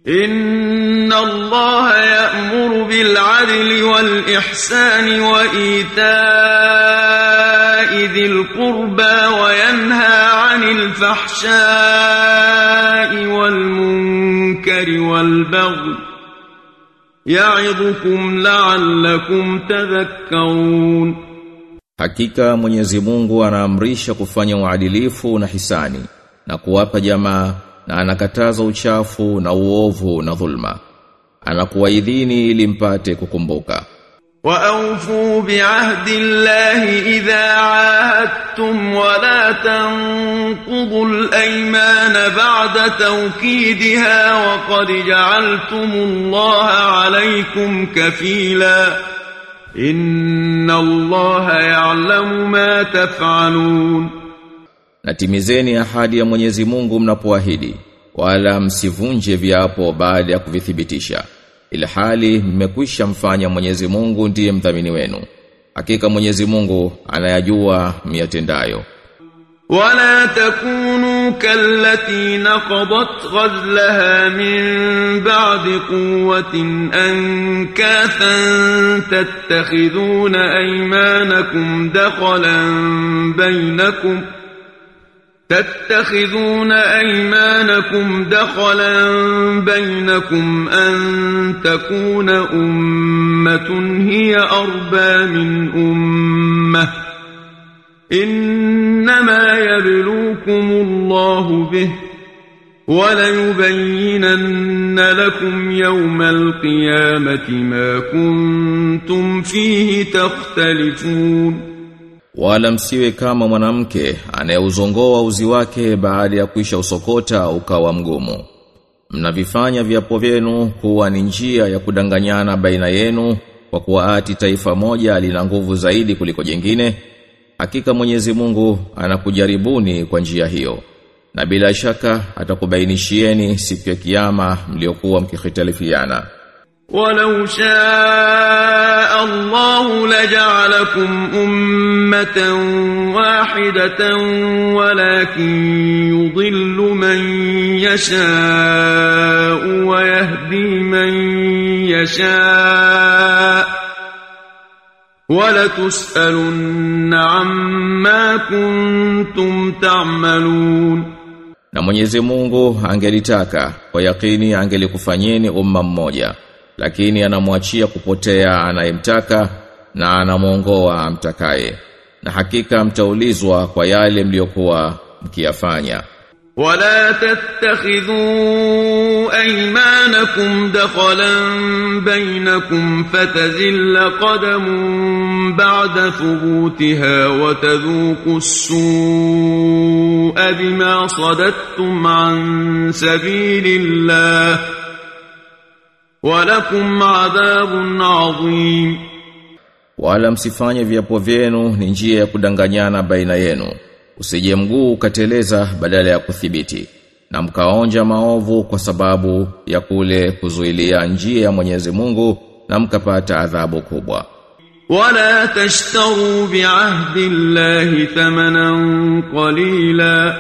إن الله يأمر بالعدل والإحسان وإيتاء ذي القربى وينهى عن الفحشاء والمنكر والبغي يعظكم لعلكم تذكرون Hakika Mwenyezi Mungu anaamrisha kufanya uadilifu na hisani na kuwapa jamaa na anakataza uchafu na uovu na dhulma. Anakuwaidhini ili mpate kukumbuka. وأوفوا بعهد الله إذا عاهدتم ولا تنقضوا الأيمان بعد توكيدها وقد جعلتم الله عليكم كفيلا إن الله يعلم ما تفعلون Natimizeni ahadi ya Mwenyezi Mungu mnapoahidi, wala msivunje viapo baada ya kuvithibitisha. Ilhali mmekwisha mfanya Mwenyezi Mungu ndiye mdhamini wenu. Hakika Mwenyezi Mungu anayajua miyatendayo. ولا تكونوا كالتي نقضت غزلها من بعد قوة أنكاثا تتخذون أيمانكم دخلا بينكم تتخذون أيمانكم دخلا بينكم أن تكون أمة هي أربى من أمة إنما يبلوكم الله به وليبينن لكم يوم القيامة ما كنتم فيه تختلفون Wala msiwe kama mwanamke anayeuzongoa uzi wake baada ya kuisha usokota ukawa mgumu. Mnavifanya viapo vyenu kuwa ni njia ya kudanganyana baina yenu kwa kuwa ati taifa moja lina nguvu zaidi kuliko jingine. Hakika Mwenyezi Mungu anakujaribuni kwa njia hiyo. Na bila shaka atakubainishieni siku ya kiyama mliokuwa mkikhitalifiana. ولو شاء الله لجعلكم أمة واحدة ولكن يضل من يشاء ويهدي من يشاء ولتسألن عما كنتم تعملون Na Mwenyezi Mungu angelitaka kwa yakini angelikufanyeni umma mmoja lakini anamwachia kupotea anayemtaka na anamuongoa amtakaye na hakika mtaulizwa kwa yale mliokuwa mkiyafanya ولا تتخذوا أيمانكم دخلا بينكم فتزل قدم بعد ثبوتها وتذوقوا السوء بما صددتم عن سبيل الله ولكم عذاب عظيم wala msifanye viapo vyenu ni njia ya kudanganyana baina yenu usije mguu ukateleza badala ya kuthibiti na mkaonja maovu kwa sababu ya kule kuzuilia njia ya Mwenyezi Mungu na mkapata adhabu kubwa ولا تشتروا بعهد الله ثمنا قليلا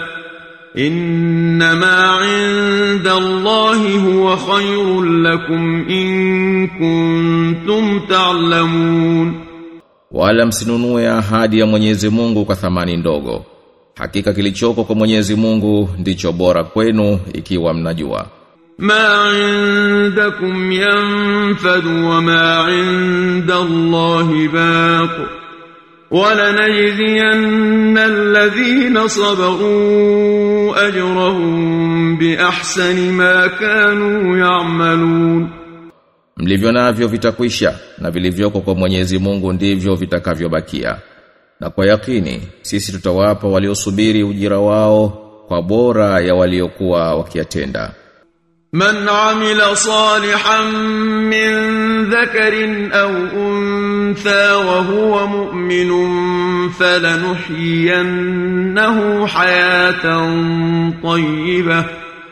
إنما عند الله هو خير لكم إن كنتم تعلمون wala msinunue ahadi ya Mwenyezi Mungu kwa thamani ndogo hakika kilichoko kwa Mwenyezi Mungu ndicho bora kwenu ikiwa mnajua ما عندكم ينفد وما عند الله باق ولنجزين الذين صبروا أجرهم بأحسن ما كانوا يعملون mlivyo navyo vitakwisha na vilivyoko kwa Mwenyezi Mungu ndivyo vitakavyobakia na kwa yakini sisi tutawapa waliosubiri ujira wao kwa bora ya waliokuwa wakiyatenda من عمل صالحا من ذكر أو أنثى وهو مؤمن فلنحيينه حياة طيبة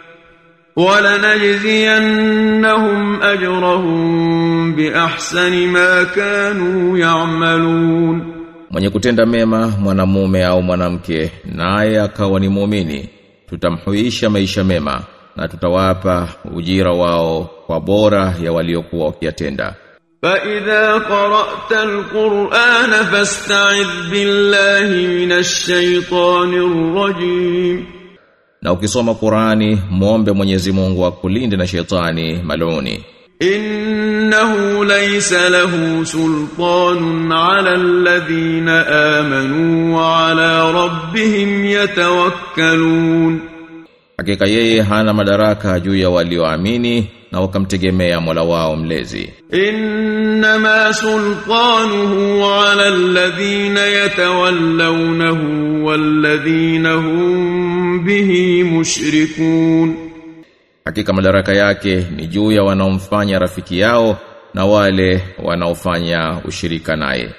ولنجزينهم أجرهم بأحسن ما كانوا يعملون Mwenye kutenda mema mwanamume au mwanamke naye akawa ni muumini tutamhuisha maisha mema na tutawapa ujira wao kwa bora ya waliokuwa wakiyatenda فإذا قرأت القرآن فاستعذ بالله من الشيطان الرجيم na ukisoma Qur'ani muombe Mwenyezi Mungu akulinde na shetani maluni إنه ليس له سلطان على الذين آمنوا وعلى ربهم يتوكلون hakika yeye hana madaraka juu ya walioamini na wakamtegemea Mola wao mlezi إنما سلطانه على الذين يتولونه والذين هم به مشركون hakika madaraka yake ni juu ya wanaomfanya rafiki yao na wale wanaofanya ushirika naye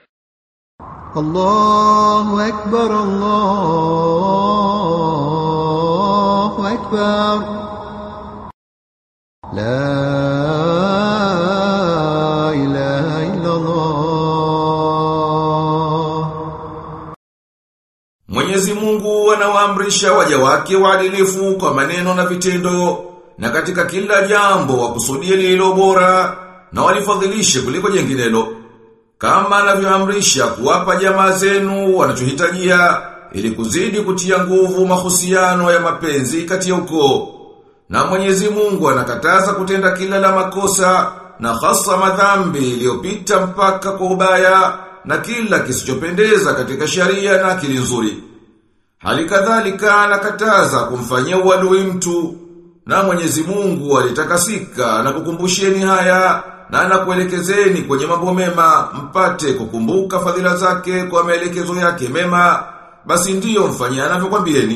الله أكبر الله أكبر لا إله إلا الله Mwenyezi Mungu anawaamrisha waja wake waadilifu kwa maneno na vitendo na katika kila jambo wakusudie lililo bora na walifadhilishe kuliko jenginelo kama anavyoamrisha kuwapa jamaa zenu wanachohitajia ili kuzidi kutia nguvu mahusiano ya mapenzi kati ya ukoo na Mwenyezi Mungu anakataza kutenda kila la makosa na hasa madhambi iliyopita mpaka kwa ubaya na kila kisichopendeza katika sharia na akili nzuri. Hali kadhalika anakataza kumfanyia uadui mtu na Mwenyezi Mungu alitakasika na kukumbusheni haya na anakuelekezeni kwenye mambo mema mpate kukumbuka fadhila zake kwa maelekezo yake mema basi ndiyo mfanyia anavyokwambieni.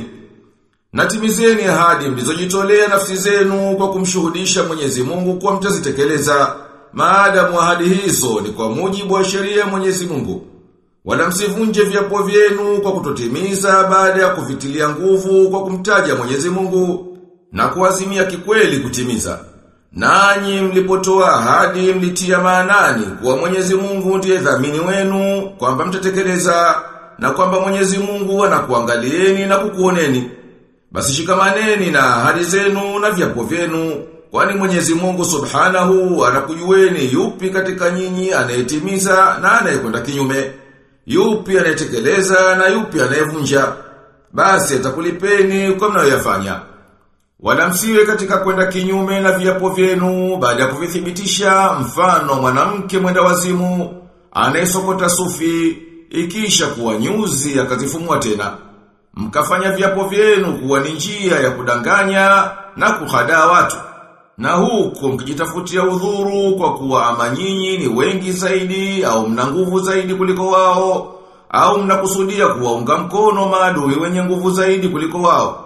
Natimizeni ahadi mlizojitolea nafsi zenu kwa kumshuhudisha Mwenyezi Mungu kwa mtazitekeleza. Maadamu ahadi hizo ni kwa mujibu wa sheria ya Mwenyezi Mungu. Wala msivunje viapo vyenu kwa kutotimiza baada ya kuvitilia nguvu kwa kumtaja Mwenyezi Mungu na kuazimia kikweli kutimiza. Nanyi mlipotoa ahadi mlitia maanani kuwa Mwenyezi Mungu ndiye dhamini wenu kwamba mtatekeleza na kwamba Mwenyezi Mungu anakuangalieni na kukuoneni. Basi shikamaneni na ahadi zenu na viapo vyenu, kwani Mwenyezi Mungu Subhanahu anakujueni yupi katika nyinyi anayetimiza na anayekwenda kinyume, yupi anayetekeleza na yupi anayevunja. Basi atakulipeni kwa mnayoyafanya. Wala msiwe katika kwenda kinyume na viapo vyenu baada ya kuvithibitisha mfano mwanamke mwenda wazimu anayesokota sufi ikisha kuwa nyuzi akazifumua tena mkafanya viapo vyenu kuwa ni njia ya kudanganya na kuhadaa watu. Na huko mkijitafutia udhuru kwa kuwa ama nyinyi ni wengi zaidi au mna nguvu zaidi kuliko wao au mnakusudia kuwaunga mkono maadui wenye nguvu zaidi kuliko wao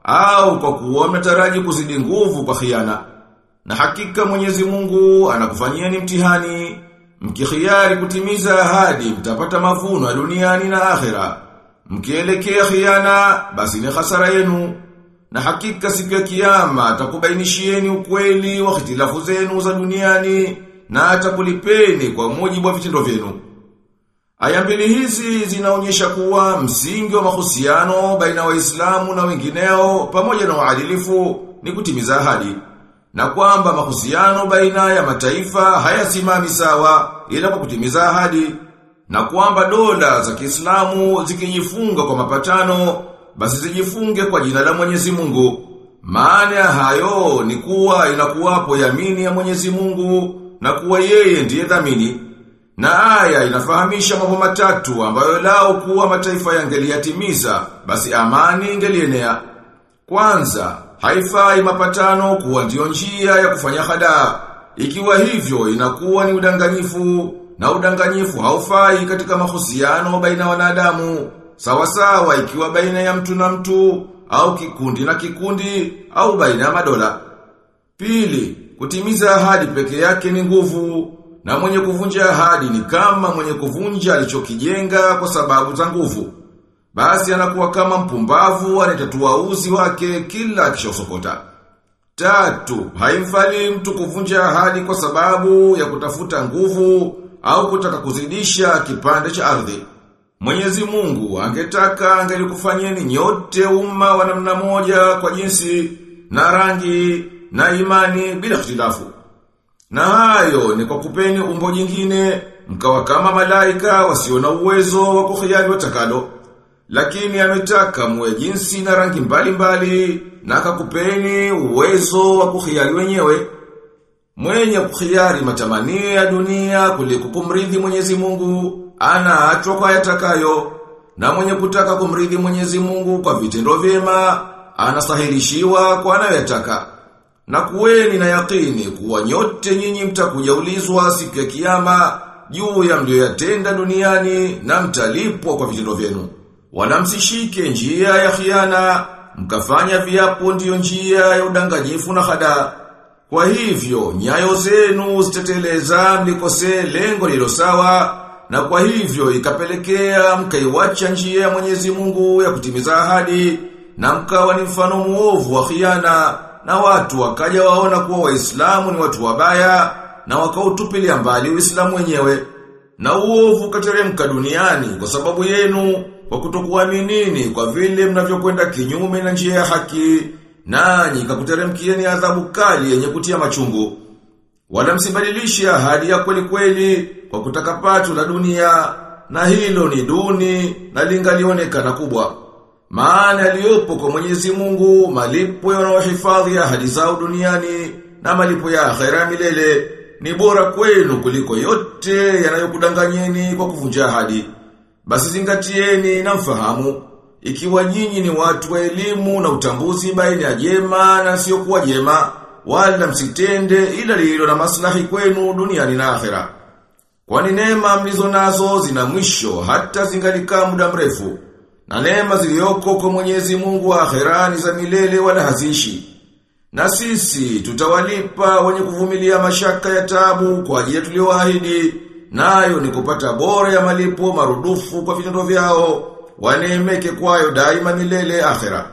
au kwa kuwa mnataraji kuzidi nguvu kwa khiana. Na hakika Mwenyezi Mungu anakufanyieni mtihani mkikhiari kutimiza ahadi mtapata mavuno ya duniani na akhera. Mkielekea khiana basi ni hasara yenu. Na hakika siku ya kiyama atakubainishieni ukweli wa hitilafu zenu za duniani na atakulipeni kwa mujibu wa vitendo vyenu. Aya mbili hizi zinaonyesha kuwa msingi wa mahusiano baina waislamu na wengineo pamoja na uadilifu ni kutimiza ahadi. Na kwamba mahusiano baina ya mataifa hayasimami sawa ila kwa kutimiza ahadi na kwamba dola za Kiislamu zikijifunga kwa mapatano basi zijifunge kwa jina la Mwenyezi Mungu. Maana ya hayo ni kuwa inakuwapo yamini ya Mwenyezi Mungu na kuwa yeye ndiye dhamini. Na aya inafahamisha mambo matatu ambayo lao kuwa mataifa yangeliyatimiza basi amani ingelienea. Kwanza, haifai mapatano kuwa ndio njia ya kufanya hadaa. Ikiwa hivyo inakuwa ni udanganyifu na udanganyifu haufai katika mahusiano baina wanadamu. Sawa sawa ikiwa baina ya mtu na mtu au kikundi na kikundi au baina ya madola. Pili, kutimiza ahadi peke yake ni nguvu na mwenye kuvunja ahadi ni kama mwenye kuvunja alichokijenga kwa sababu za nguvu. Basi anakuwa kama mpumbavu anayetatua uzi wake kila akishosokota. Tatu, haimfali mtu kuvunja ahadi kwa sababu ya kutafuta nguvu au kutaka kuzidisha kipande cha ardhi. Mwenyezi Mungu angetaka angelikufanyeni nyote umma wa namna moja kwa jinsi na rangi na imani bila ikhtilafu. Na hayo ni kwa kupeni umbo jingine mkawa kama malaika wasio na uwezo wa kukhiyari watakalo. Lakini ametaka muwe jinsi na rangi mbalimbali mbali, na akakupeni uwezo wa kukhiyari wenyewe. Mwenye kukhiyari matamanio ya dunia kuliko kumridhi Mwenyezi Mungu anaachwa kwa yatakayo na mwenye kutaka kumridhi Mwenyezi Mungu kwa vitendo vyema anasahilishiwa kwa anayoyataka. Na kuweni na yakini kuwa nyote nyinyi mtakuja ulizwa siku ya kiyama juu ya mlioyatenda duniani na mtalipwa kwa vitendo vyenu. Wala msishike njia ya khiana, mkafanya viapo ndiyo njia ya udanganyifu na hadaa. Kwa hivyo, nyayo zenu ziteteleza mlikose lengo lilo sawa, na kwa hivyo ikapelekea mkaiwacha njia ya Mwenyezi Mungu ya kutimiza ahadi, na mkawa ni mfano muovu wa khiana, na watu wakaja waona kuwa waislamu ni watu wabaya, na wakautupilia mbali uislamu wenyewe. Na uovu kateremka duniani kwa sababu yenu, kwa kutokuaminini kwa vile mnavyokwenda kinyume na njia ya haki, nanyi kakuteremkieni adhabu kali yenye kutia machungu. Wala msibadilishe ahadi ya kweli kweli kwa kutaka pato la dunia, na hilo ni duni na lingalionekana kubwa. Maana yaliyopo kwa Mwenyezi Mungu malipo yanayohifadhi ahadi zao duniani na malipo ya akhera milele ni bora kwenu kuliko yote yanayokudanganyeni kwa kuvunja ahadi. Basi zingatieni na mfahamu ikiwa nyinyi ni watu wa elimu na utambuzi baina ya jema na sio kuwa jema, wala msitende ila lililo na maslahi kwenu duniani na akhera. Kwani neema mlizo nazo zina mwisho hata zingalikaa muda mrefu. Na neema zilizoko kwa Mwenyezi Mungu wa akhera ni za milele wala hazishi. Na sisi tutawalipa wenye kuvumilia mashaka ya tabu kwa ajili tulioahidi, nayo ni kupata bora ya malipo marudufu kwa vitendo vyao waneemeke kwayo daima milele akhera.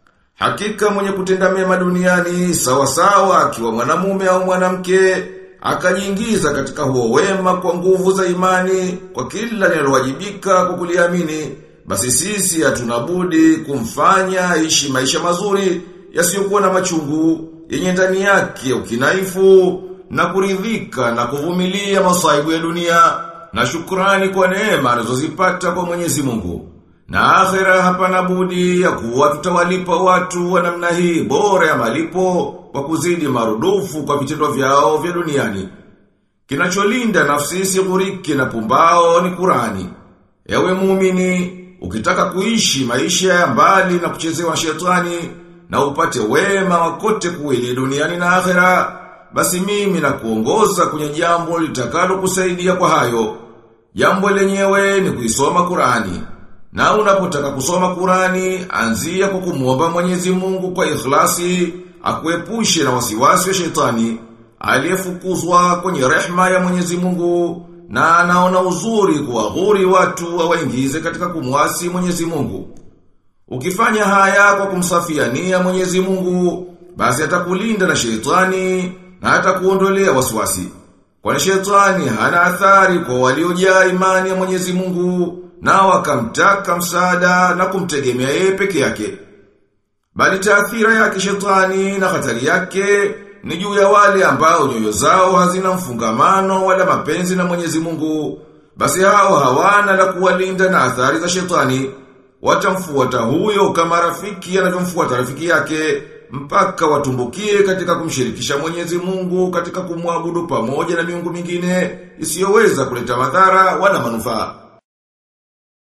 Hakika mwenye kutenda mema duniani sawa sawa akiwa mwanamume au mwanamke akajiingiza katika huo wema kwa nguvu za imani kwa kila linalowajibika kwa kuliamini basi sisi hatuna budi kumfanya aishi maisha mazuri yasiyokuwa na machungu yenye ndani yake ukinaifu na kuridhika na kuvumilia masaibu ya dunia na shukrani kwa neema anazozipata kwa Mwenyezi Mungu. Na akhera hapana budi ya kuwa tutawalipa watu wa namna hii bora ya malipo kwa kuzidi marudufu kwa vitendo vyao vya duniani. Kinacholinda nafsi isigurike na pumbao ni Kurani. Ewe muumini, ukitaka kuishi maisha ya mbali na kuchezewa shetani na upate wema wakote kuwili duniani na akhera, basi mimi na kuongoza kwenye jambo litakalo kusaidia kwa hayo. Jambo lenyewe ni kuisoma Kurani. Na unapotaka kusoma Kurani, anzia kwa kumuomba Mwenyezi Mungu kwa ikhlasi, akuepushe na wasiwasi wa shetani, aliyefukuzwa kwenye rehma ya Mwenyezi Mungu, na anaona uzuri kuwaghuri watu wawaingize katika kumwasi Mwenyezi Mungu. Ukifanya haya kwa kumsafia nia Mwenyezi Mungu, basi atakulinda na shetani na atakuondolea wasiwasi. Kwani shetani hana athari kwa waliojaa imani ya Mwenyezi Mungu na wakamtaka msaada na kumtegemea yeye peke yake. Bali taathira yake shetani na hatari yake ni juu ya wale ambao nyoyo zao hazina mfungamano wala mapenzi na Mwenyezi Mungu. Basi hao hawana la kuwalinda na athari za shetani. Watamfuata huyo kama rafiki anavyomfuata rafiki yake mpaka watumbukie katika kumshirikisha Mwenyezi Mungu katika kumwabudu pamoja na miungu mingine isiyoweza kuleta madhara wala manufaa.